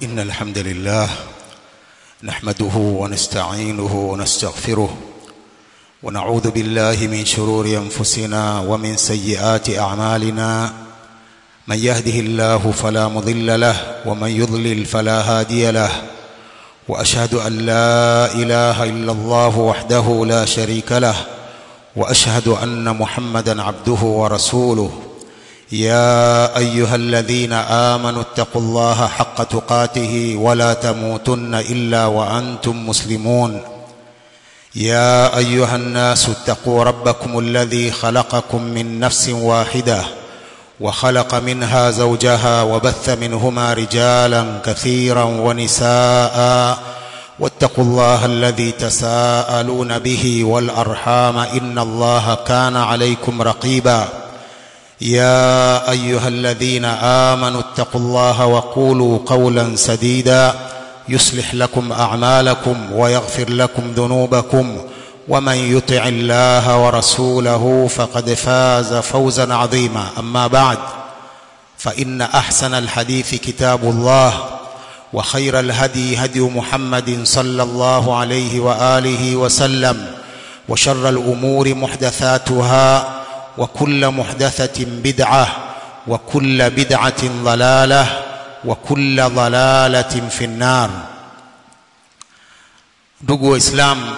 إن الحمد لله نحمده ونستعينه ونستغفره ونعوذ بالله من شرور أنفسنا ومن سيئات أعمالنا من يهده الله فلا مضل له ومن يضلل فلا هادي له وأشهد أن لا إله إلا الله وحده لا شريك له وأشهد أن محمدا عبده ورسوله يا ايها الذين امنوا اتقوا الله حق تقاته ولا تموتن الا وانتم مسلمون يا ايها الناس اتقوا ربكم الذي خلقكم من نفس واحده وخلق منها زوجها وبث منهما رجالا كثيرا ونساء واتقوا الله الذي تساءلون به والارحام ان الله كان عليكم رقيبا يا ايها الذين امنوا اتقوا الله وقولوا قولا سديدا يصلح لكم اعمالكم ويغفر لكم ذنوبكم ومن يطع الله ورسوله فقد فاز فوزا عظيما اما بعد فان احسن الحديث كتاب الله وخير الهدي هدي محمد صلى الله عليه واله وسلم وشر الامور محدثاتها وكل محدثة بدعة وكل بدعة ضلالة وكل ضلالة في النار ndugu waislamu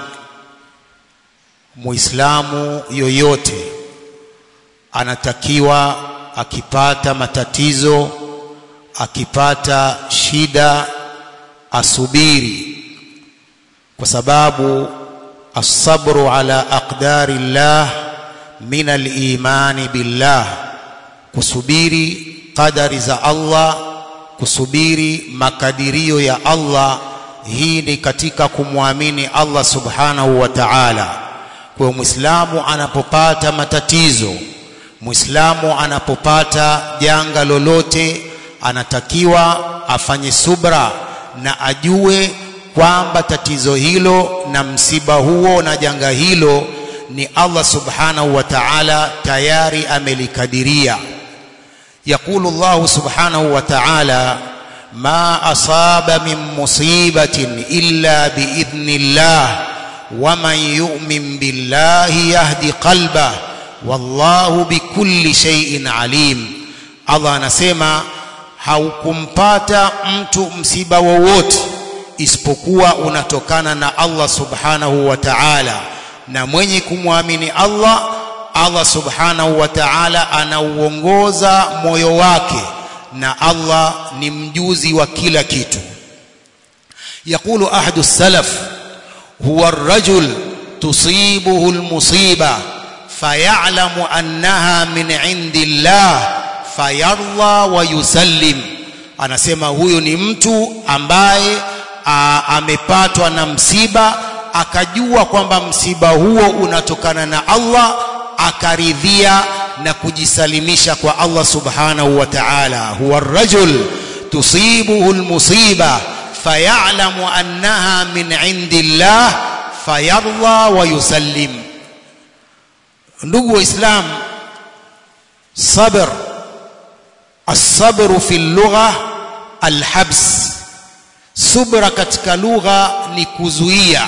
muislamu yoyote anatakiwa akipata matatizo akipata shida asubiri kwa sababu asabru ala aqdari llah min al-imani billah kusubiri qadari za Allah kusubiri makadirio ya Allah hii ni katika kumwamini Allah subhanahu wa ta'ala kwa muislamu anapopata matatizo muislamu anapopata janga lolote anatakiwa afanye subra na ajue kwamba tatizo hilo na msiba huo na janga hilo ni Allah subhanahu wa ta'ala tayari amelikadiria يقول الله سبحانه وتعالى ما أصاب من مصيبة إلا بإذن الله ومن يؤمن بالله يهدي قلبه والله بكل شيء عليم Allah anasema haukumpata mtu msiba wowote isipokuwa unatokana na Allah subhanahu wa ta'ala na mwenye kumwamini Allah Allah subhanahu wa ta'ala anauongoza moyo wake na Allah ni mjuzi wa kila kitu يقول أحد السلف هو الرجل تصيبه المصيبة فيعلم أنها من عند الله فيرضى ويسلم anasema huyo ni mtu ambaye amepatwa na msiba akajua kwamba msiba huo unatokana na Allah akaridhia na kujisalimisha kwa Allah subhanahu wa ta'ala huwa ar-rajul tusibuhu al-musiba fayalamu annaha min indillah fayarda wa yusallim ndugu waislam sabr as-sabr fi al-lugha al-habs subra katika lugha ni kuzuia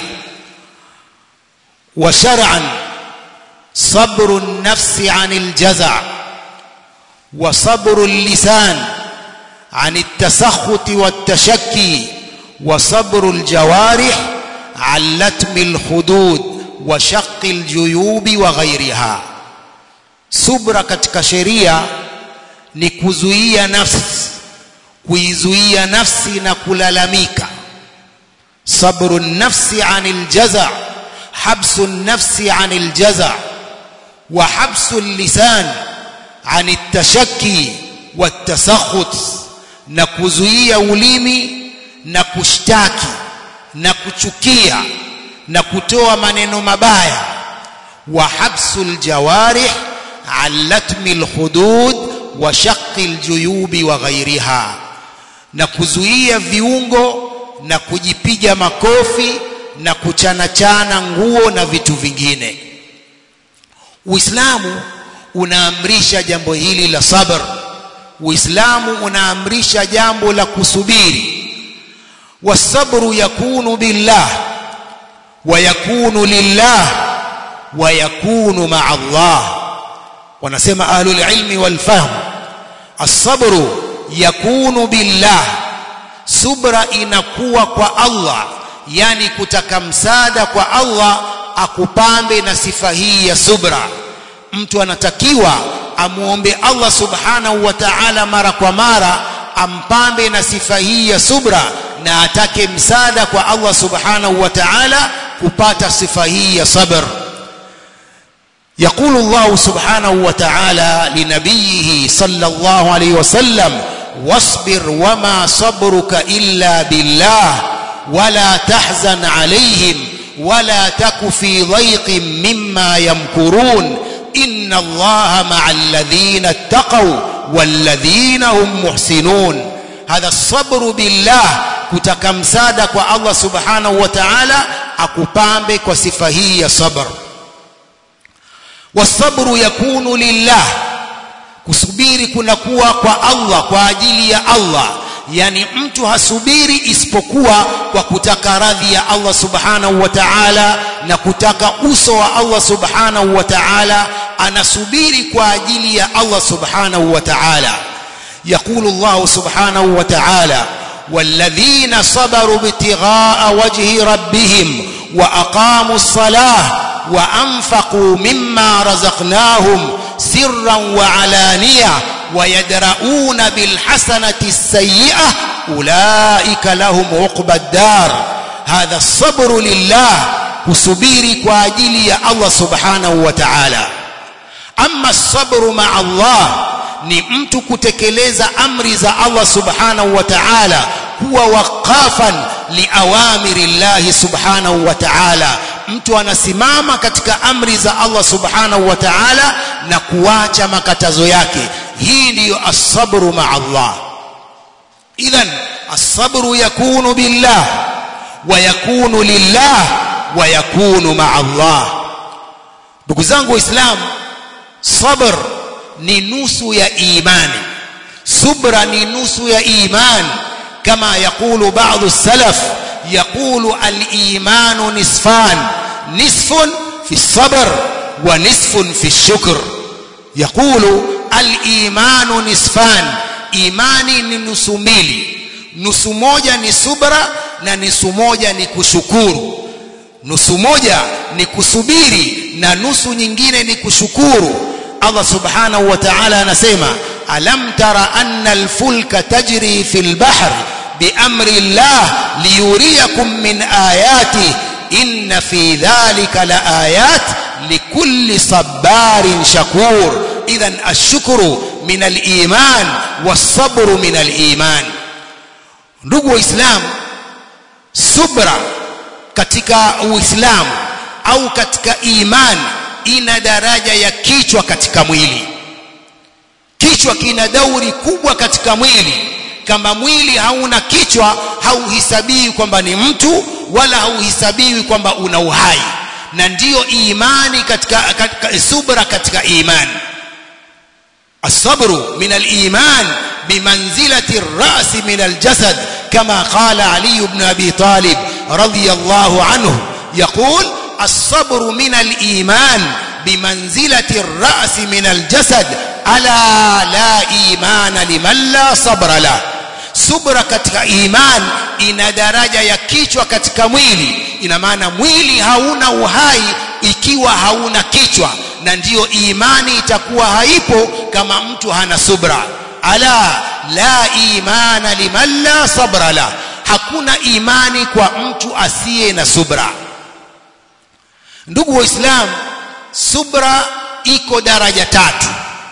وشرعا صبر النفس عن الجزع وصبر اللسان عن التسخط والتشكي وصبر الجوارح عن لتم الخدود وشق الجيوب وغيرها subra katika sheria ni kuzuia nafsi kuizuia nafsi na kulalamika sabru nafsi anil jaza' حبس النفس عن الجزع وحبس اللسان عن التشكي والتسخط نكزويا ulimi na kushtaki na kuchukia na kutoa maneno mabaya wa habsul jawarih an latmil hudud wa shaqqil juyubi wa ghairiha na kuzuia viungo na kujipiga makofi na kuchanachana nguo na vitu vingine Uislamu unaamrisha jambo hili la sabr Uislamu unaamrisha jambo la kusubiri والصبر يكون بالله ويكون لله ويكون مع الله wanasema ahlul ilmi wal fahm as-sabru yakunu billah subra inakuwa kwa Allah yani kutaka msaada kwa Allah akupambe na sifa hii ya subra mtu anatakiwa amuombe Allah subhanahu wa ta'ala mara kwa mara ampambe na sifa hii ya subra na atake msaada kwa Allah subhanahu wa ta'ala kupata sifa hii ya sabr يقول الله سبحانه وتعالى لنبيه صلى الله عليه وسلم واصبر وما صبرك إلا بالله ولا تحزن عليهم ولا تك في ضيق مما يمكرون إن الله مع الذين اتقوا والذين هم محسنون هذا الصبر بالله kutaka msaada kwa Allah subhanahu wa ta'ala akupambe kwa sifa hii ya sabr wasabru yakunu lillah kusubiri kunakuwa kwa Allah kwa ajili ya Allah yani mtu hasubiri isipokuwa kwa kutaka radhi ya Allah subhanahu wa ta'ala na kutaka uso wa Allah subhanahu wa ta'ala anasubiri kwa ajili ya Allah subhanahu wa ta'ala يقول الله سبحانه وتعالى والذين صبروا ابتغاء وجه ربهم وأقاموا الصلاة وأنفقوا مما رزقناهم سرا وعلانية ويدرؤون بالحسنة السيئة أولئك لهم عقبى الدار هذا الصبر لله كسبيري كواجلي الله سبحانه وتعالى أما الصبر مع الله ni mtu kutekeleza amri za Allah subhanahu wa ta'ala kuwa waqafan liawamiri llahi subhanahu wa ta'ala mtu anasimama katika amri za Allah subhanahu wa ta'ala na kuacha makatazo yake hii ndiyo as-sabru ma'a Allah idhan as-sabru yakunu billah wa yakunu lillah wa yakunu ma'a Allah ndugu zangu waislamu sabr ni nusu ya imani subra ni nusu ya imani kama yakulu baadhi salaf yakulu al-imanu nisfan nisfun fi sabr wa nisfun fi shukr yakulu al-imanu nisfan imani ni nusu mbili nusu moja ni subra na nusu moja ni kushukuru nusu moja ni kusubiri na nusu nyingine ni kushukuru Allah subhanahu wa ta'ala anasema alam tara anna alfulka tajri fil bahr biamri Allah liyuriyakum min ayati inna fi dhalika laayat likulli sabarin shakur idhan ashkuru min aliman wasabru min aliman ndugu waislamu subra katika uislamu au katika imani ina daraja ya kichwa katika mwili kichwa kina dauri kubwa katika mwili kama mwili hauna kichwa hauhisabiwi kwamba ni mtu wala hauhisabiwi kwamba una uhai na ndiyo imani katika, katika subra katika imani الصبر من الإيمان بمنزلة الرأس من الجسد كما قال علي بن أبي طالب رضي الله عنه يقول الصبر من الإيمان بمنزلة الرأس من الجسد ألا لا إيمان لمن لا صبر له subra katika iman ina daraja ya kichwa katika mwili ina maana mwili hauna uhai ikiwa hauna kichwa na ndiyo imani itakuwa haipo kama mtu hana subra ala la imana liman la sabra la hakuna imani kwa mtu asiye na subra ndugu waislamu subra iko daraja tatu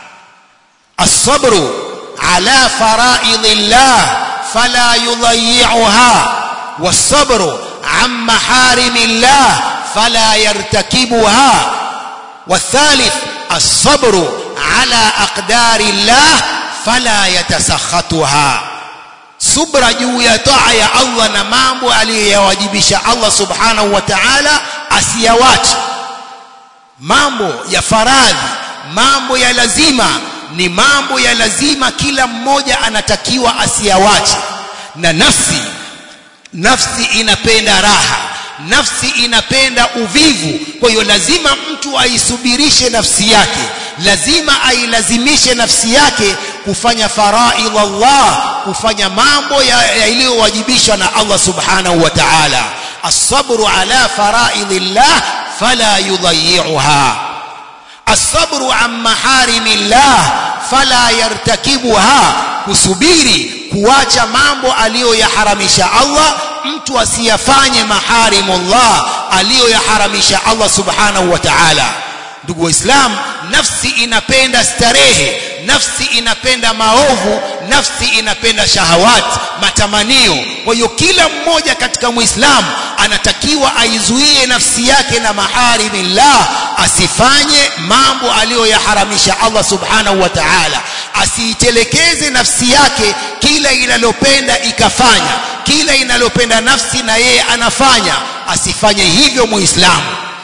الصبر على فرائض الله فلا يضيعها والصبر عن محارم الله فلا يرتكبها والثالث الصبر على أقدار الله فلا يتسخطها subra juu ya taa ya Allah na mambo aliyoyawajibisha Allah subhanahu wa ta'ala asiyawache mambo ya faradhi mambo ya lazima ni mambo ya lazima kila mmoja anatakiwa asiyawache na nafsi nafsi inapenda raha nafsi inapenda uvivu kwa hiyo lazima mtu aisubirishe nafsi yake lazima ailazimishe nafsi yake kufanya faraidh Allah kufanya mambo yaliyowajibishwa na Allah subhanahu wa ta'ala as-sabru ala faraidillah fala yudayyi'uha as-sabru an maharimillah fala yartakibuha kusubiri kuacha mambo aliyoyaharamisha Allah mtu asiyafanye maharimullah aliyoyaharamisha Allah subhanahu wa ta'ala ndugu waislam nafsi inapenda starehe nafsi inapenda maovu nafsi inapenda shahawat matamanio kwa hiyo kila mmoja katika muislamu anatakiwa aizuie nafsi yake na maharimillah asifanye mambo aliyoyaharamisha Allah subhanahu wa ta'ala asiitelekeze nafsi yake kila inalopenda ikafanya kila inalopenda nafsi na yeye anafanya asifanye hivyo muislamu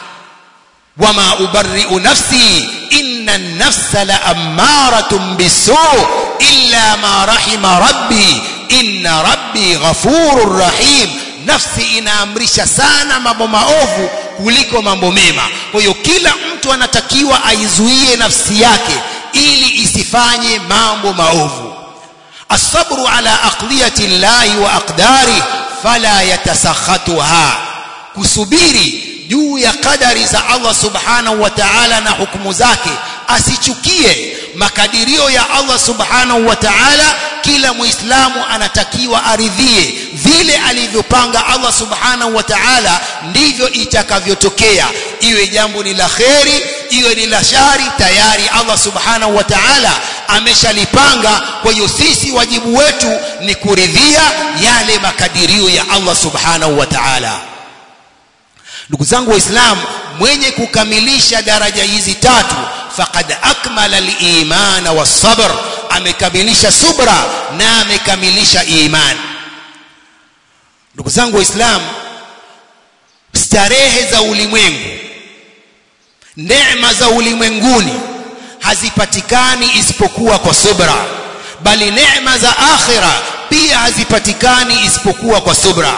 wama ubarri'u nafsi inna an-nafsa la'ammaratun bis-su' illa ma rahima rabbi inna rabbi ghafurur rahim nafsi inaamrisha sana mambo maovu kuliko mambo mema kwa hiyo kila mtu anatakiwa aizuie nafsi yake ili isifanye mambo maovu الصبر على أقضية الله وأقداره فلا يتسخطها kusubiri juu ya kadari za Allah subhanahu wa ta'ala na hukumu zake asichukie makadirio ya Allah subhanahu wa ta'ala kila muislamu anatakiwa aridhie vile alivyopanga Allah subhanahu wa ta'ala ndivyo itakavyotokea iwe jambo ni la kheri iwe ni la shari tayari Allah subhanahu wa ta'ala ameshalipanga kwa hiyo sisi wajibu wetu ni kuridhia yale makadirio ya Allah subhanahu wa ta'ala ndugu zangu waislamu mwenye kukamilisha daraja hizi tatu faqad akmala al-iman was-sabr amekamilisha subra na amekamilisha iman ndugu zangu waislamu starehe za ulimwengu neema za ulimwenguni hazipatikani isipokuwa kwa subra bali neema za akhira pia hazipatikani isipokuwa kwa subra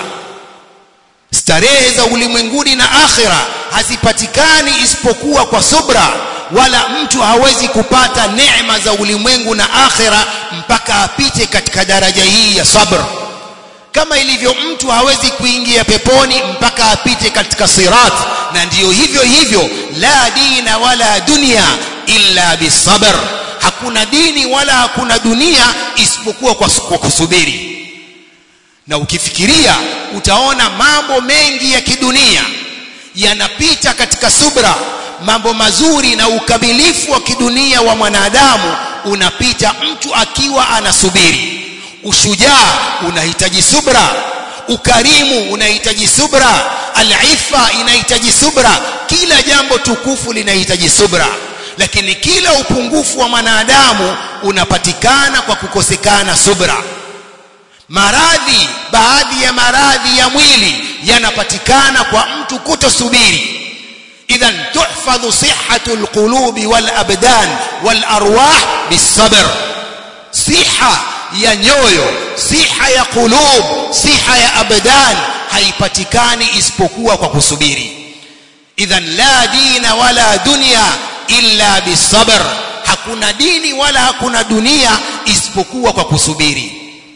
starehe za ulimwenguni na akhira hazipatikani isipokuwa kwa subra wala mtu hawezi kupata neema za ulimwengu na akhira mpaka apite katika daraja hii ya sabr kama ilivyo mtu hawezi kuingia peponi mpaka apite katika sirat na ndiyo hivyo hivyo la dina wala dunia illa bisabr hakuna dini wala hakuna dunia isipokuwa kwa, kwa kusubiri na ukifikiria utaona mambo mengi ya kidunia yanapita katika subra mambo mazuri na ukamilifu wa kidunia wa mwanadamu unapita mtu akiwa anasubiri ushujaa unahitaji subra ukarimu unahitaji subra alifa inahitaji subra kila jambo tukufu linahitaji subra lakini kila upungufu wa mwanadamu unapatikana kwa kukosekana subra maradhi baadhi ya maradhi ya mwili yanapatikana kwa mtu kutosubiri idhan tuhfadhu sihhatu alqulubi wal abdan wal arwah bisabr siha ya nyoyo siha ya qulub siha ya abdan haipatikani isipokuwa kwa kusubiri idhan la dina wala dunya illa bisabr hakuna dini wala hakuna dunia isipokuwa kwa kusubiri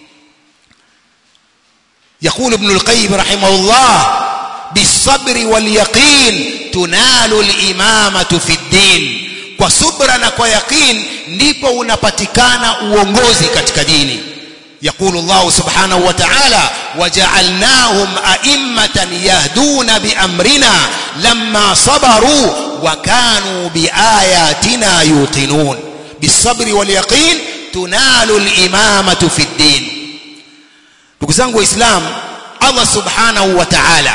يقول ابن القيم رحمه الله بالصبر واليقين تنال الإمامة في الدين kwa subra na kwa yaqin ndipo unapatikana uongozi katika dini يقول الله سبحانه وتعالى وجعلناهم أئمة يهدون بأمرنا لما صبروا وكانوا بآياتنا يوقنون بالصبر واليقين تنال الإمامة في الدين ndugu zangu waislamu Allah subhanahu wa ta'ala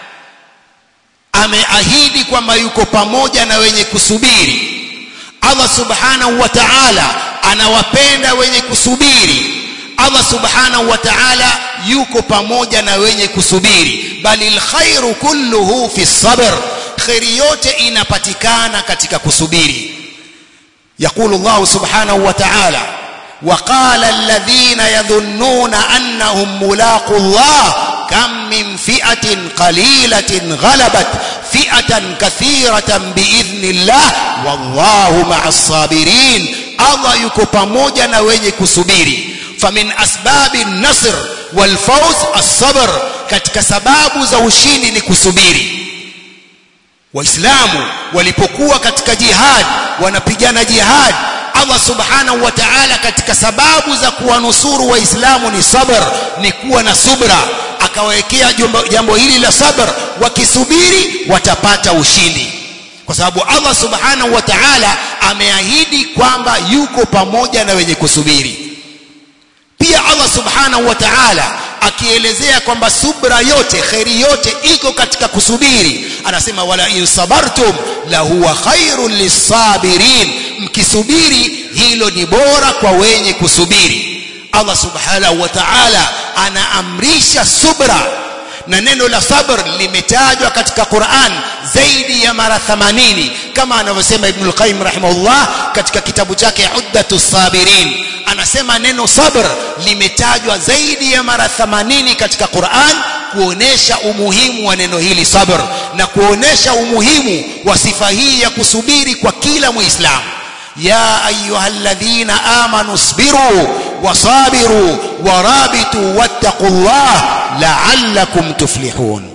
ameahidi kwamba yuko pamoja na wenye kusubiri Allah subhanahu wa ta'ala anawapenda wenye kusubiri Allah subhanahu wa ta'ala yuko pamoja na wenye kusubiri bali alkhairu kulluhu fi sabr khairi yote inapatikana katika kusubiri يقول الله سبحانه وتعالى وقال الذين يظنون أنهم ملاقوا الله كم min fi'atin qalilatin ghalabat fi'atan kathiratan biidhnillah wallahu ma'as sabirin Allah yuko pamoja na wenye kusubiri famin asbabi nasr wal fawz as-sabr katika sababu za ushindi ni kusubiri waislamu walipokuwa katika jihad wanapigana jihad Allah subhanahu wa ta'ala katika sababu za kuwanusuru waislamu ni sabr ni kuwa na subra akawekea jambo hili la sabr wakisubiri watapata ushindi kwa sababu Allah subhanahu wa ta'ala ameahidi kwamba yuko pamoja na wenye kusubiri pia Allah subhanahu wa ta'ala akielezea kwamba subra yote khairi yote iko katika kusubiri anasema wala in sabartum la huwa khairul lisabirin mkisubiri hilo ni bora kwa wenye kusubiri Allah subhanahu wa ta'ala anaamrisha subra na neno la sabr limetajwa katika Qur'an zaidi ya mara 80 kama anavyosema Ibn al-Qayyim rahimahullah katika kitabu chake Uddatus Sabirin anasema neno sabr limetajwa zaidi ya mara 80 katika Qur'an kuonesha umuhimu wa neno hili sabr na kuonesha umuhimu wa sifa hii ya kusubiri kwa kila muislamu يا أيها الذين آمنوا اصبروا وصابروا ورابطوا واتقوا الله لعلكم تفلحون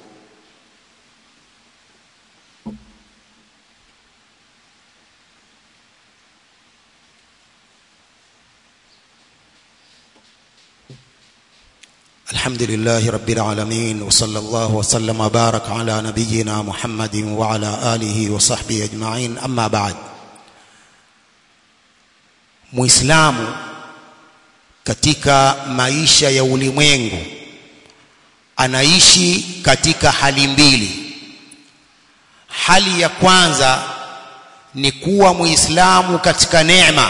الحمد لله رب العالمين وصلى الله وسلم وبارك على نبينا محمد وعلى آله وصحبه أجمعين أما بعد muislamu katika maisha ya ulimwengu anaishi katika hali mbili hali ya kwanza ni kuwa muislamu katika neema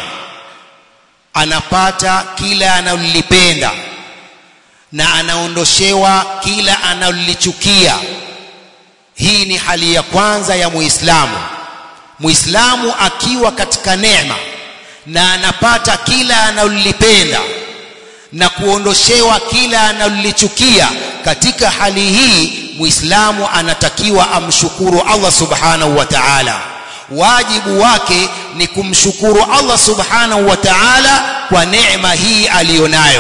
anapata kila analolipenda na anaondoshewa kila analolichukia hii ni hali ya kwanza ya muislamu muislamu akiwa katika neema na anapata kila analolipenda na kuondoshewa kila analolichukia katika hali hii muislamu anatakiwa amshukuru Allah subhanahu wa ta'ala wajibu wake ni kumshukuru Allah subhanahu wa ta'ala kwa neema hii aliyonayo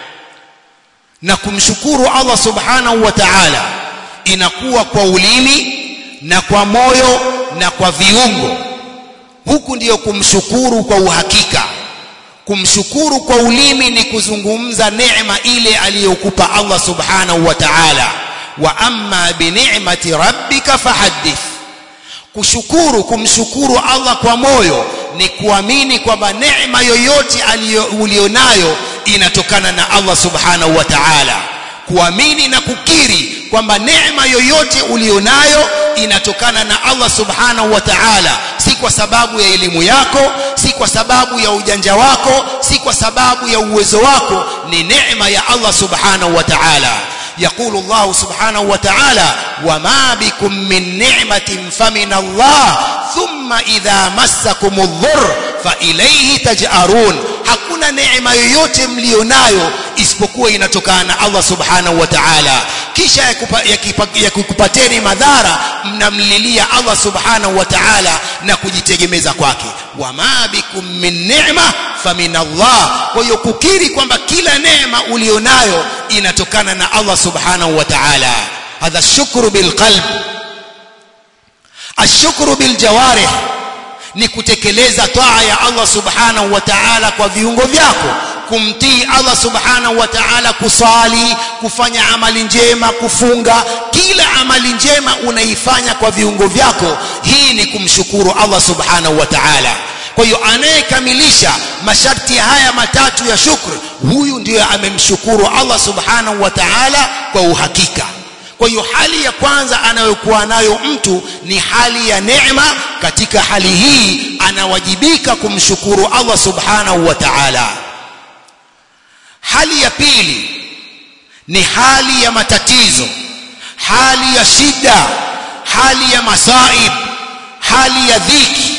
na kumshukuru Allah subhanahu wa ta'ala inakuwa kwa ulimi na kwa moyo na kwa viungo huku ndiyo kumshukuru kwa uhakika kumshukuru kwa ulimi ni kuzungumza neema ile aliyokupa Allah subhanahu wa ta'ala wa amma bi ni'mati rabbika fahaddith kushukuru kumshukuru Allah kwa moyo ni kuamini kwamba neema yoyote ulionayo inatokana na Allah subhanahu wa ta'ala kuamini na kukiri kwamba neema yoyote ulionayo inatokana na Allah subhanahu wa ta'ala si kwa sababu ya elimu yako si kwa sababu ya ujanja wako si kwa sababu ya uwezo wako ni neema ya Allah subhanahu wa ta'ala يقول الله سبحانه وتعالى وما بكم من نعمة فمن الله ثم إذا مسكم الضر فإليه تجأرون hakuna neema yoyote mlionayo isipokuwa inatokana na Allah subhanahu wa ta'ala kisha yakikupateni madhara mnamlilia Allah subhanahu wa ta'ala na kujitegemeza kwake wama bikum min ni'ma famin Allah kwa hiyo kukiri kwamba kila neema ulionayo inatokana na Allah subhanahu wa ta'ala hadha shukru bil qalb ashukru bil jawarih ni kutekeleza taa ya Allah subhanahu wa ta'ala kwa viungo vyako kumtii Allah subhanahu wa ta'ala kusali kufanya amali njema kufunga kila amali njema unaifanya kwa viungo vyako hii ni kumshukuru Allah subhanahu wa ta'ala kwa hiyo anayekamilisha masharti haya matatu ya shukr huyu ndiyo amemshukuru Allah subhanahu wa ta'ala kwa uhakika kwa hiyo hali ya kwanza anayokuwa nayo mtu ni hali ya neema katika hali hii anawajibika kumshukuru Allah subhanahu wa ta'ala hali ya pili ni hali ya matatizo hali ya shida hali ya masaib hali ya dhiki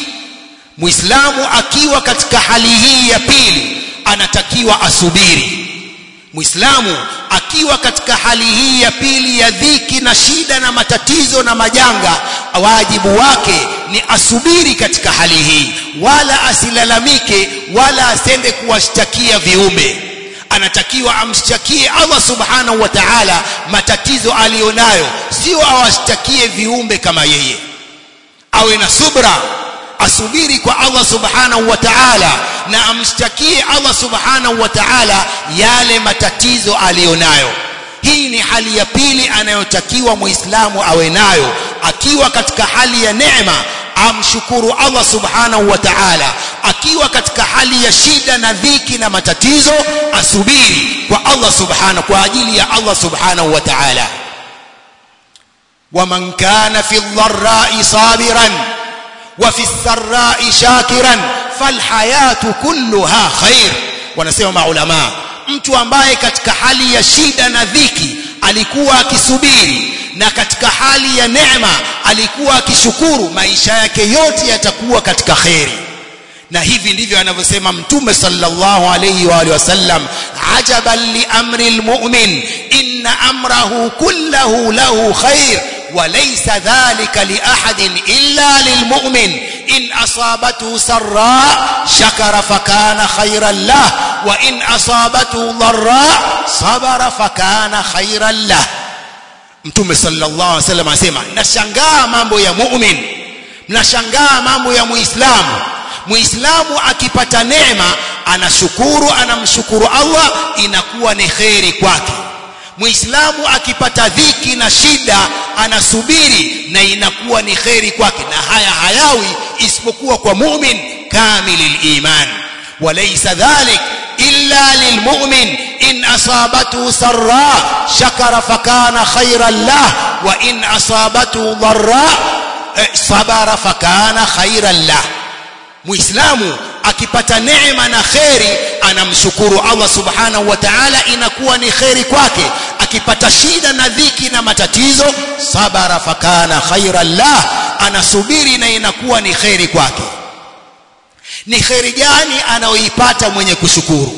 muislamu akiwa katika hali hii ya pili anatakiwa asubiri muislamu akiwa katika hali hii ya pili ya dhiki na shida na matatizo na majanga wajibu wake ni asubiri katika hali hii wala asilalamike wala asende kuwashtakia viumbe anatakiwa amshtakie Allah subhanahu wa ta'ala matatizo aliyonayo sio awashtakie viumbe kama yeye awe na subra asubiri kwa Allah subhanahu wa ta'ala na amshtakie Allah subhanahu wa ta'ala yale matatizo aliyonayo hii ni hali ya pili anayotakiwa muislamu awe nayo akiwa katika hali ya neema amshukuru Allah subhanahu wa ta'ala akiwa katika hali ya shida na dhiki na matatizo asubiri kwa Allah subhanahu kwa ajili ya Allah subhanahu wa ta'ala ومن كان في الضراء صابرا وفي السراء شاكرا فالحياة كلها خير wanasema maulama mtu ambaye katika hali ya shida na dhiki alikuwa akisubiri na katika hali ya neema alikuwa akishukuru maisha yake yote yatakuwa katika kheri na hivi ndivyo anavyosema mtume sallallahu alayhi wa alihi wasallam ajaban li amri almu'min inna amrahu kullahu lahu khair وليس ذلك لأحد إلا للمؤمن إن أصابته سراء شكر فكان خيرا له وإن أصابته ضراء صبر فكان خيرا له mtume sallallahu alaihi wasallam anasema nashangaa mambo ya mu'min mnashangaa mambo ya muislamu muislamu akipata neema anashukuru anamshukuru Allah inakuwa ni kheri kwake muislamu akipata dhiki na shida anasubiri na inakuwa ni kheri kwake na haya hayawi isipokuwa kwa mu'min kamilil iman walaysa dhalik illa lilmu'min in asabatu sarra shakara fakana khayran lah wa in asabatu dharra sabara fakana khayran lah muislamu akipata neema na kheri anamshukuru Allah subhanahu wa ta'ala inakuwa ni kheri kwake akipata shida na dhiki na matatizo sabara fakana khairan lah anasubiri na inakuwa ni kheri kwake ni kheri gani anayoipata mwenye kushukuru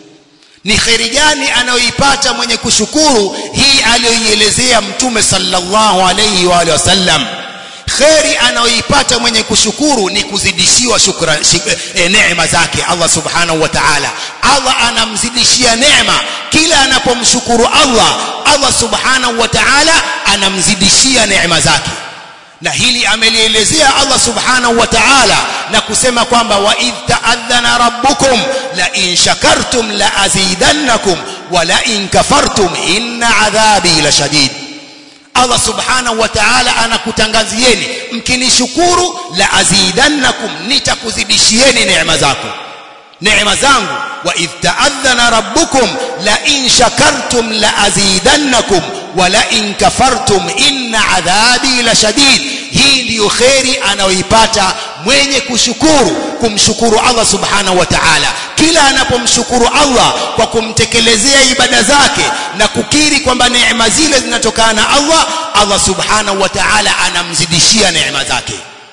ni kheri gani anayoipata mwenye kushukuru hii aliyoielezea mtume sallallahu alayhi wa alihi wasallam kheri anayoipata mwenye kushukuru ni kuzidishiwa shukra e, neema zake Allah subhanahu wa ta'ala Allah anamzidishia neema kila anapomshukuru Allah Allah subhanahu wa ta'ala anamzidishia neema zake na hili amelielezea Allah subhanahu wa ta'ala na kusema kwamba wa idh ta'adhana rabbukum la in shakartum la azidannakum wa la in kafartum inna adhabi la shadid Allah subhanahu wa ta'ala anakutangazieni mkinishukuru la azidannakum nitakuzidishieni neema zako neema zangu wa idh ta'adhana rabbukum la in shakartum la azidannakum wa la in kafartum inna adhabi la shadid hii ndiyo kheri anayoipata mwenye kushukuru kumshukuru Allah subhanahu wa ta'ala kila anapomshukuru Allah kwa kumtekelezea ibada zake na kukiri kwamba neema zile zinatokana na Allah Allah subhanahu wa ta'ala anamzidishia neema zake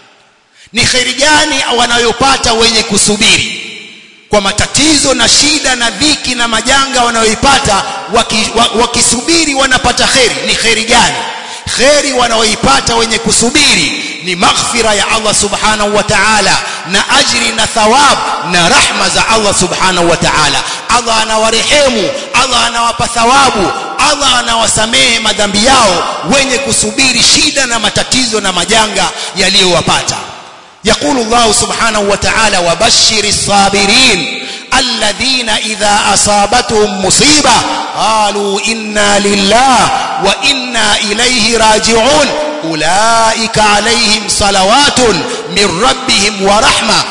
ni kheri gani wanayopata wenye kusubiri kwa matatizo na shida na dhiki na majanga wanayoipata wakisubiri wanapata kheri ni kheri gani kheri wanaoipata wenye kusubiri ni maghfira ya Allah subhanahu wa ta'ala na ajri na thawab na rahma za Allah subhanahu wa ta'ala Allah anawarehemu Allah anawapa thawabu Allah anawasamehe madhambi yao wenye kusubiri shida na matatizo na majanga yaliyowapata يقول الله سبحانه وتعالى وبشر الصابرين الذين إذا أصابتهم مصيبة قالوا إنا لله وإنا إليه راجعون أولئك عليهم صلوات من ربهم ورحمة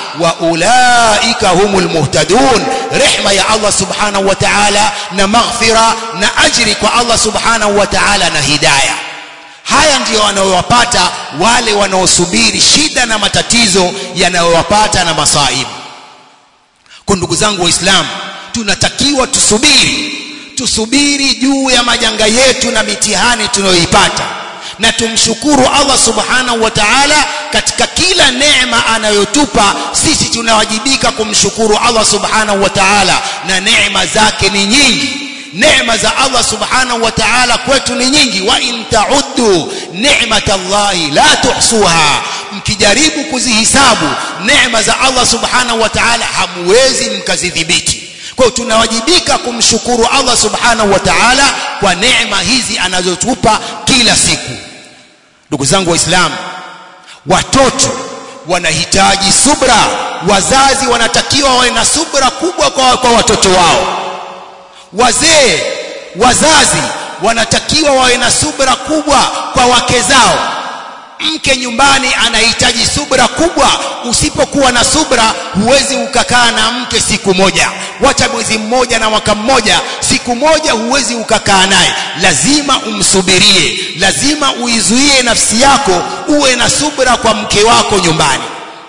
وأولئك هم المهتدون رحمة يا الله سبحانه وتعالى نمغفرة نأجرك الله سبحانه وتعالى نهداية haya ndiyo wanayowapata wale wanaosubiri shida na matatizo yanayowapata na masaibu kwa ndugu zangu waislamu tunatakiwa tusubiri tusubiri juu ya majanga yetu na mitihani tunayoipata na tumshukuru Allah subhanahu wa ta'ala katika kila neema anayotupa sisi tunawajibika kumshukuru Allah subhanahu wa ta'ala na neema zake ni nyingi neema za Allah subhanahu wa ta'ala kwetu ni nyingi wa in ta'uddu ni'matallahi la tuhsuha mkijaribu kuzihisabu neema za Allah subhanahu wa ta'ala hamwezi mkazidhibiti kwa hiyo tunawajibika kumshukuru Allah subhanahu wa ta'ala kwa neema hizi anazotupa kila siku ndugu zangu waislamu watoto wanahitaji subra wazazi wanatakiwa wawe na subra kubwa kwa, kwa watoto wao wazee wazazi wanatakiwa wawe na subra kubwa kwa wake zao mke nyumbani anahitaji subra kubwa usipokuwa na subra huwezi ukakaa na mke siku moja wacha mwezi mmoja na mwaka mmoja siku moja huwezi ukakaa naye lazima umsubirie lazima uizuie nafsi yako uwe na subra kwa mke wako nyumbani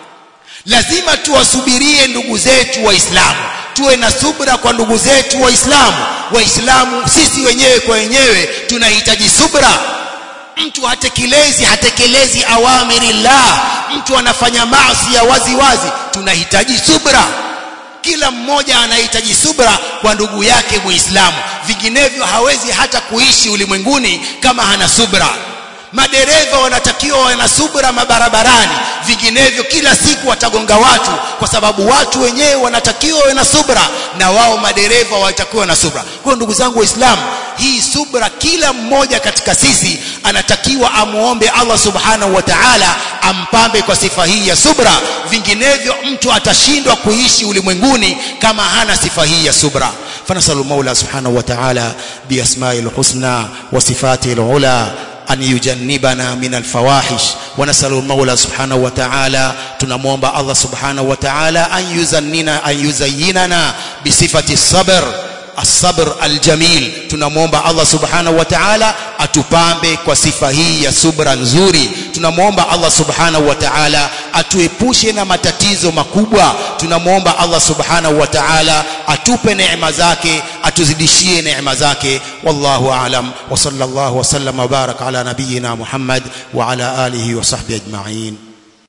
lazima tuwasubirie ndugu zetu waislamu tuwe na subra kwa ndugu zetu waislamu waislamu sisi wenyewe kwa wenyewe tunahitaji subra mtu hatekelezi hatekelezi awamirillah mtu anafanya maasi ya wazi wazi tunahitaji subra kila mmoja anahitaji subra kwa ndugu yake muislamu vinginevyo hawezi hata kuishi ulimwenguni kama hana subra madereva wanatakiwa wawe na subra mabarabarani vinginevyo kila siku watagonga watu kwa sababu watu wenyewe wanatakiwa wawe na subra na wao madereva watakiwa na subra kwa ndugu zangu waislamu hii subra kila mmoja katika sisi anatakiwa amuombe Allah subhanahu wa ta'ala ampambe kwa sifa hii ya subra vinginevyo mtu atashindwa kuishi ulimwenguni kama hana sifa hii ya subra فنسأل المولى سبحانه وتعالى بأسماء الحسنى وصفاته العلى أن يجنبنا من الفواحش ونسأل المولى سبحانه وتعالى تنموomba الله سبحانه وتعالى أن يزننا أن يزيننا بصفة الصبر الصبر الجميل tunamwomba Allah subhanahu wa ta'ala atupambe kwa sifa hii ya subra nzuri tunamwomba Allah subhanahu wa ta'ala atuepushe na matatizo makubwa tunamwomba Allah subhanahu wa ta'ala atupe neema zake atuzidishie neema zake wallahu aalam wa sallallahu wa sallam wa baraka ala nabiyyina Muhammad wa ala alihi wa sahbihi ajma'in